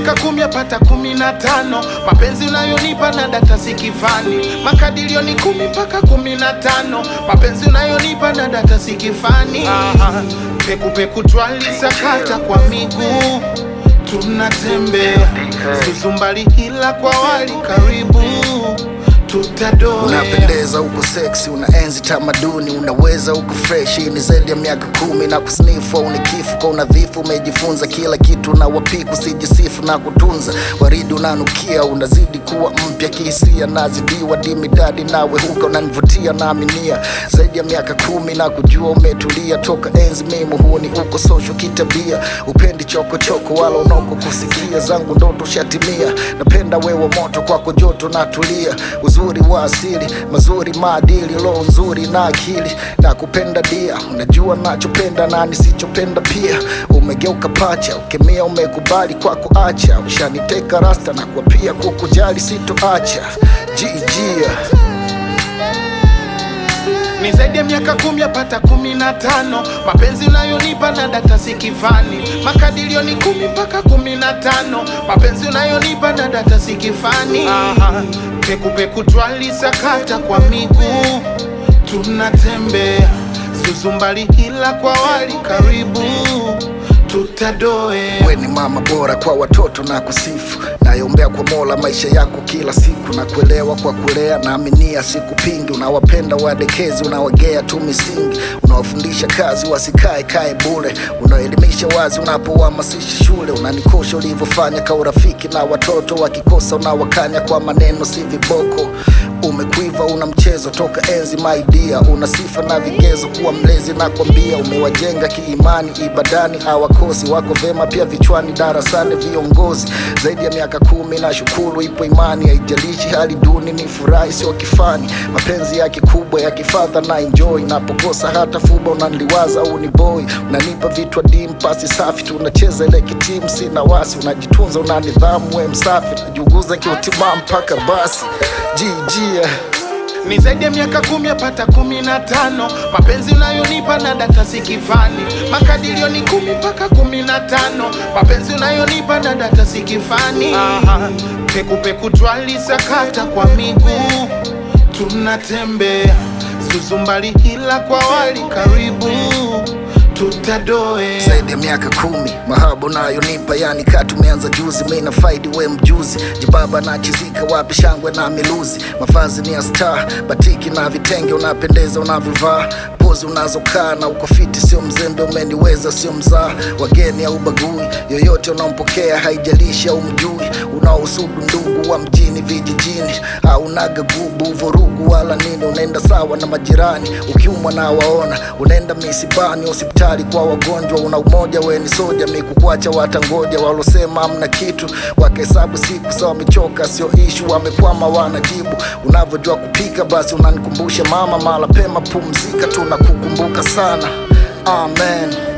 miaka kumi apata kumi na tano mapenzi unayonipa na data sikifani makadirio ni kumi mpaka kumi na tano mapenzi unayonipa na data sikifani pekupeku twalisakata kwa miguu tunatembea suzumbali ila kwa wali karibu tutadoa Unapendeza uko seksi, unaenzi tamaduni, unaweza uko fresh. Hii ni zaidi ya miaka kumi na kusnifu au ni kifu kwa unadhifu. Umejifunza kila kitu na wapiku, sijisifu na kutunza. Waridi unanukia, unazidi kuwa mpya kihisia, nazidiwa dimidadi nawe huka unanivutia, naaminia zaidi ya miaka kumi na kujua umetulia toka enzi mimi huoni uko social kitabia, upendi chokochoko wala unoko kusikia zangu ndoto shatimia. Napenda wewe moto kwako joto natulia, uzuri wa asili mazuri maadili lo nzuri na akili na kupenda dia, unajua nachopenda na nisichopenda pia. Umegeuka pacha ukemea, umekubali kwako acha, ushaniteka rasta na kwa pia kukujali sitoacha jijia ni zaidi ya miaka kumi apata kumi na tano mapenzi unayonipa na data sikifani makadirio ni kumi mpaka kumi na tano mapenzi unayonipa na data sikifani pekupeku twalisakata kwa miguu tunatembea suzumbali ila kwa wali karibu tutadoe We ni mama bora kwa watoto na kusifu, nayombea kwa Mola maisha yako kila siku, na kuelewa kwa kulea, naaminia sikupingi. Unawapenda wadekezi, unawagea tu misingi, unawafundisha kazi wasikae kae bure, unaelimisha wazi unapohamasisha shule, unanikosha ulivyofanya ka urafiki na watoto wakikosa, unawakanya kwa maneno si viboko. Umekuiva una mchezo toka enzi maidia, una sifa na vigezo kuwa mlezi, na kwambia umewajenga kiimani, ibadani hawakosi, wako vema pia vichwani, darasani viongozi zaidi ya miaka kumi. Na shukuru ipo imani, haijalishi hali duni, ni furahi sio kifani, mapenzi ya kikubwa ya kifadha na enjoy, napokosa hata fuba unaniliwaza au ni boy, unanipa vitu adimu, pasi safi, tunacheza ile kitimu, sina wasi, unajitunza, una nidhamu, we msafi, najiuguza kiutimamu mpaka basi jijia ni zaidi ya miaka kumi apata kumi na tano mapenzi unayonipa na data sikifani makadirio ni kumi mpaka kumi na tano mapenzi unayonipa na data sikifani pekupeku twalisakata kwa miguu tunatembea suzumbali ila kwa wali karibu tutadoe zaidi ya miaka kumi mahaba unayonipa yani ka tumeanza juzi mi na faidi we mjuzi jibaba na chizika wapi shangwe na miluzi mafazi ni ya star batiki na vitenge unapendeza unavyovaa pozi unazokaa na uko fiti sio mzembe umeniweza sio mzaa wageni au bagui yoyote unaompokea haijalishi au mjui unaohusudu ndugu wa mjini vijijini au naga gubu vurugu wala nini unaenda sawa na majirani ukiumwa na waona unaenda misibani hospitali kwa wagonjwa una umoja we ni soja mikukwacha watangoja walosema amna kitu wakehesabu siku sawa wamechoka sio ishu wamekwama wanajibu unavyojua kupika basi unanikumbusha mama mala pema pumzika tunakukumbuka sana amen